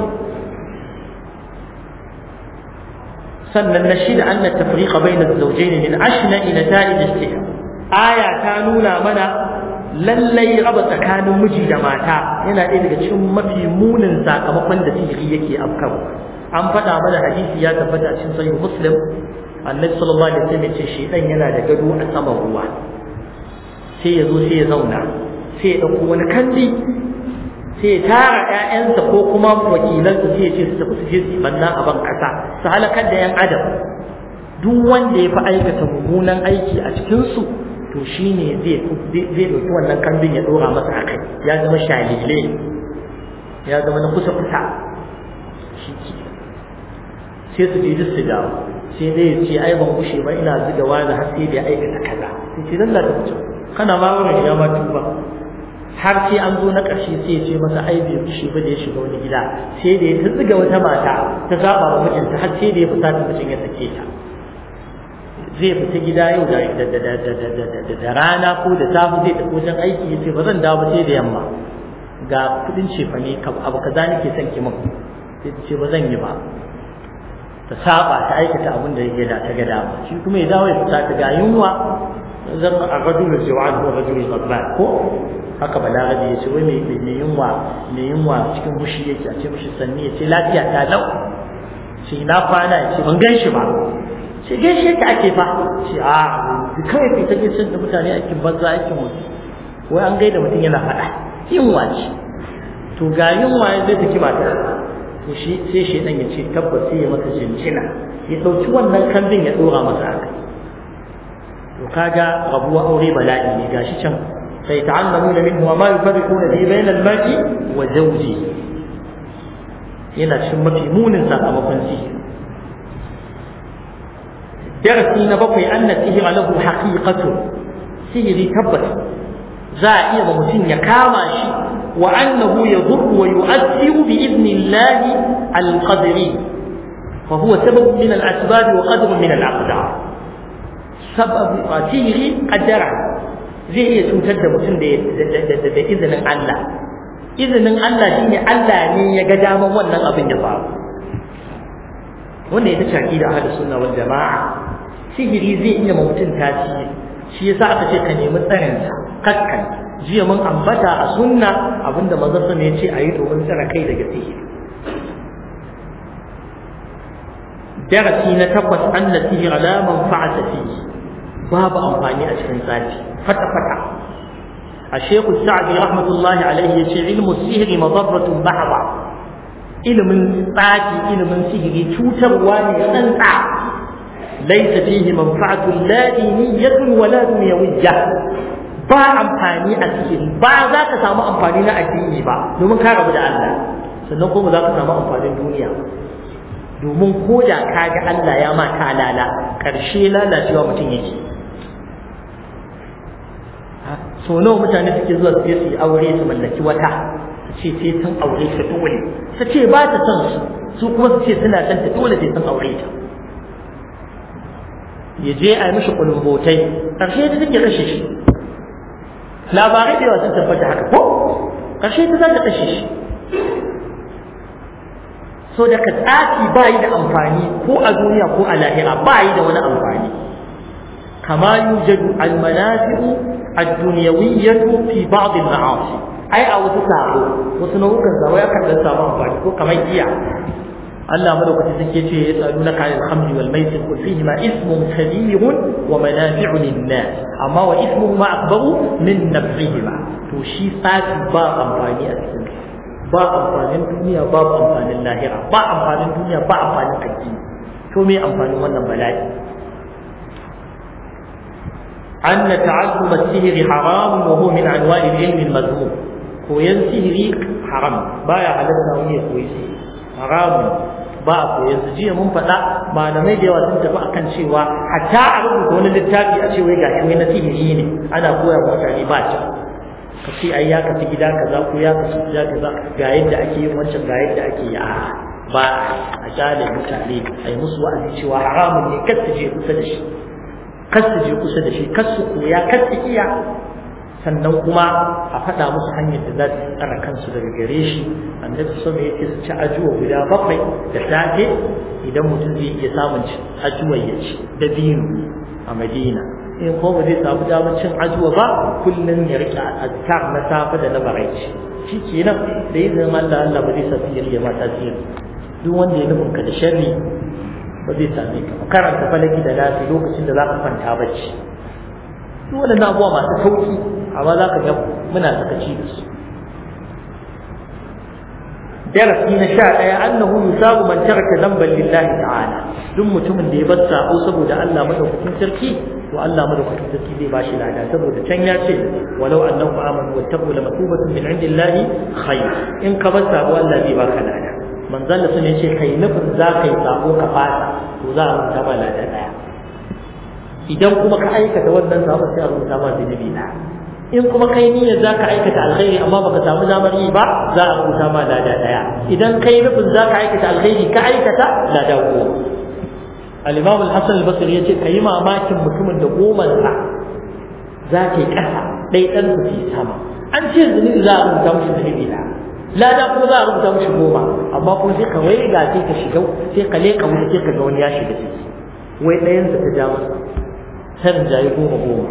sannan na shida an tafriqa bayna az-zawjayn min ashna ila ta'id al aya ta nuna mana lallai raba tsakanin miji da mata yana ɗaya daga cikin mafi munin sakamakon da sihiri yake afkarwa an faɗa mana hadisi ya tabbata cikin sahih muslim annabi sallallahu alaihi wasallam ce shedan yana da gado a saman ruwa sai ya zo sai ya zauna sai ya dauko wani kandi sai ya tara ƴaƴansa ko kuma wakilansa sai ya ce su tafi su je su banna a ban kasa su halakar da ƴan adam duk wanda ya fi aikata mummunan aiki a cikin su to shine zai zai dauki wannan kambin ya dora masa akai ya zama shalile ya zama na kusa kusa shi sai su je su dawo sai dai ya ce ai ban kushe ba ina zuga wani har sai da ya aikata kaza sai ce lalla ta mutum kana ma wurin ya ma tuba har sai an zo na ƙarshe sai ya ce masa ai bai kushe ba da ya shiga wani gida sai da ya ta zuga wata mata ta zaba wa mijinta har sai da ya fita ta mijin ya sake ta zai fita gida yau da da rana ko da safe zai tafi wajen aiki ya ce ba zan dawo ba sai da yamma ga kudin cefane abu kaza nake son ki min sai ta ce ba zan yi ba ta saba ta aikata abin da yake da ta ga dama shi kuma ya dawo ya fita ta ga yunwa zan a rajul jawan ko rajul ghadban ko haka balarabi ya ce wai mai mai yunwa mai yunwa cikin mushi yake a ce mushi sanni ya ce lafiya ta lau ce na kwana ya ce ban gan shi ba ce gaishe ka ake fa ce a kawai kai ta gaishe da mutane aikin banza aikin mutu wai an gaida mutum yana faɗa yunwa ce to ga yunwa ya zai take mata to shi sai shi dan ya ce tabbas sai ya masa jinjina ya dauki wannan kambin ya dora masa aka to kaga rabuwa aure bala'i ne gashi can sai ta'allamuna minhu ma yufarriquna bi bayna al-mar'i wa zawji yana cikin mafi munin sakamakon sihiri darasi na bakwai anna sihira lahu haqiqatu sihiri tabbas za a iya ba mutum ya kama shi wa annahu yadurru wa yu'athiru bi idnillahi al-qadri fa huwa sabab min al-asbab wa qadr min al-aqdar sabab sihiri qaddara zai iya cutar da mutum da da izinin Allah izinin Allah shine Allah ne ya ga daman wannan abin ya faru wannan ita ce aqida ahlus sunna wal jamaa sihiri zai iya ma mutum tasiri shi yasa aka ce ka nemi tsarin sa kakkan jiya mun ambata a sunna abinda manzon sa ya ce ayi domin tsara kai daga sihiri darasi na takwas anna sihira la manfa'ata fihi babu amfani a cikin tsafi fata fata الشيخ السعدي رحمة الله عليه يقول علم السحر مضرة بحرة ilimin tsafi ilimin sihiri cutarwa ne tsantsa laisa fihi manfa'atun la diniyatun wala dunyawiyya ba amfani a sihiri ba za ka samu amfani na addini ba domin ka rabu da Allah sannan kuma za ka samu amfanin duniya domin ko da ka ga Allah ya ma ta lala karshe lalacewa mutum yake so nawa mutane suke zuwa su yi aure su mallaki wata ce sai sun aure ta dole ta ce ba ta son su su kuma su ce suna son ta dole sai sun aure ta ya je a yi mishi kulumbotai ƙarshe ta take kashe shi labarai da yawa sun tabbata haka ko ƙarshe ta za ta kashe shi so da ka tsafi ba yi da amfani ko a duniya ko a lahira ba yi da wani amfani kama yujadu almanafi'u ad-dunyawiyyatu fi ba'd al-ma'asi ai a wasu sabo wasu nau'ukan sabo ya kan samu amfani ko kamar giya Allah madaukakin sarki ce ya tsadu na kayan hamdi wal maisir kul fihi ma ismun kabirun wa manafi'u lin-nas amma wa ismuhu ma akbaru min nafsihima to shi tsafi ba amfani a cikin ba amfanin duniya ba amfanin lahira ba amfanin duniya ba amfanin addini to me amfanin wannan bala'i أن تعلم السحر حرام وهو من أنواع العلم المذموم koyan sihiri haram baya halatta wani ya koyi sihiri haramun ba a koyan su jiya mun faɗa malamai da yawa sun tafi akan cewa hatta a rubuta wani littafi a ce wai ga shi na sihiri ne ana koya wa mutane ba ta ka ce ai ya kafi gida kaza ko ya kafi gida kaza ga yadda ake yin wancan ga yadda ake yi a ba a kyale mutane a yi musu wa'azi cewa haramun ne kar su je kusa da shi kar su je kusa da shi kar su koya kar su iya sannan kuma a faɗa musu hanyar da za su tsara kansu daga gare shi annabi sama yake su ci ajuwa guda bakwai da safe idan mutum zai iya samun ajuwa ya ci da dino a madina in ko ba zai samu damar cin ajuwa ba kullum ya rike azkar na safe da na baraici shi kenan da izinin Allah Allah ba zai sa sihiri ya ma tasiri duk wanda ya nufin ka da sharri ba zai same ka karanta falaki da lafi lokacin da za ka kwanta bacci duk waɗannan abubuwa masu sauki amma za ka ga muna sakaci da su darasi na sha ɗaya annahu yusabu man taraka zamban lillahi ta'ala duk mutumin da ya bar sabo saboda Allah madaukakin sarki to Allah madaukakin sarki zai bashi lada saboda can ya ce walau annahu amanu wattaqu la matubatun min indillahi khayr in ka bar sabo Allah zai baka lada manzon sun ce kai nufin za ka yi sabo ka fasa to za a rubuta ma lada daya idan kuma ka aikata wannan sabo sai a rubuta ma zunubi na in kuma kai niyyar za ka aikata alkhairi amma baka samu damar yi ba za a rubuta ma lada daya idan kai nufin za ka aikata alkhairi ka aikata lada goma al-imam al-hasan al-basri yace kai mamakin mutumin da goma sa za ta yi kasa dai dan su fi sama an ce zunubi za a rubuta mishi zunubi na lada kuma za a rubuta mishi goma amma kuma sai ka waiga sai ka shiga sai ka leka wani sai ka ga wani ya shiga ciki wai ɗayan sa ta ja masa ta rinjaye goma goma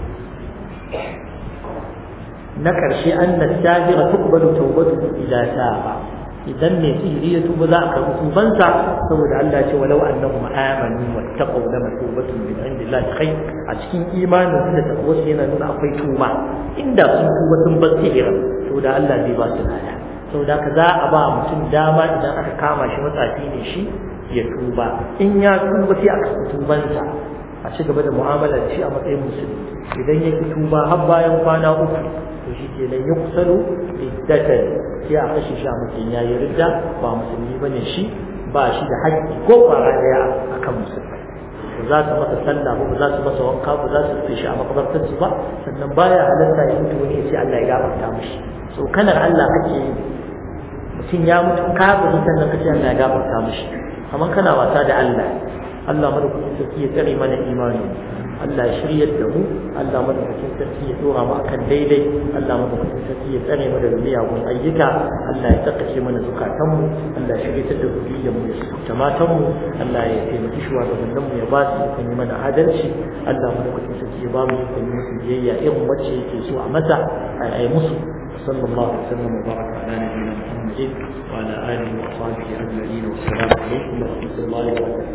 na ƙarshe an na tajira tukbalu taubatu idan taba idan mai sihiri ya tuba za a karɓi tubansa saboda Allah ce walau annahum amanu wattaqaw lama tubatun min indillahi khair a cikin imanin su da takwasu yana nuna akwai tuba inda sun tuba sun bar sihira to da Allah zai ba su lada saboda ka za a ba mutum dama idan aka kama shi matsafi ne shi ya tuba in ya tuba sai a karɓi tubansa a ci gaba da mu'amala da shi a matsayin musulmi idan ya ki tuba har bayan kwana uku to shi ke nan ya kusalu riddatan sai a kashe shi a matsayin ya yi ridda ba musulmi ba ne shi ba shi da haƙƙi ko ƙwara ɗaya a kan musulmi ba za su masa sallah ba ba za su masa wanka ba za su rufe shi a makabartarsu ba sannan baya halatta ya mutu wani ya ce Allah ya gafarta mishi tsokanar Allah kake yi mutum ya mutu kafiri sannan kace Allah ya gafarta mishi kamar kana wasa da Allah Allah madaukakin sarki ya tsare mana imani Allah ya shiryar da mu Allah madaukakin sarki ya dora mu akan daidai Allah madaukakin sarki ya tsare mu daga miyagun ayyuka Allah ya tsakace mana zukatan mu Allah ya shiryatar da zuriyar mu ya sukuta matan mu Allah ya taimaki shugabannin mu ya ba su ikon yi mana adalci Allah madaukakin sarki ya ba mu ikon yi musu biyayya irin wacce yake so a masa a yi musu صلى الله وسلم وبارك على نبينا محمد وعلى اله وصحبه اجمعين والسلام عليكم ورحمه الله وبركاته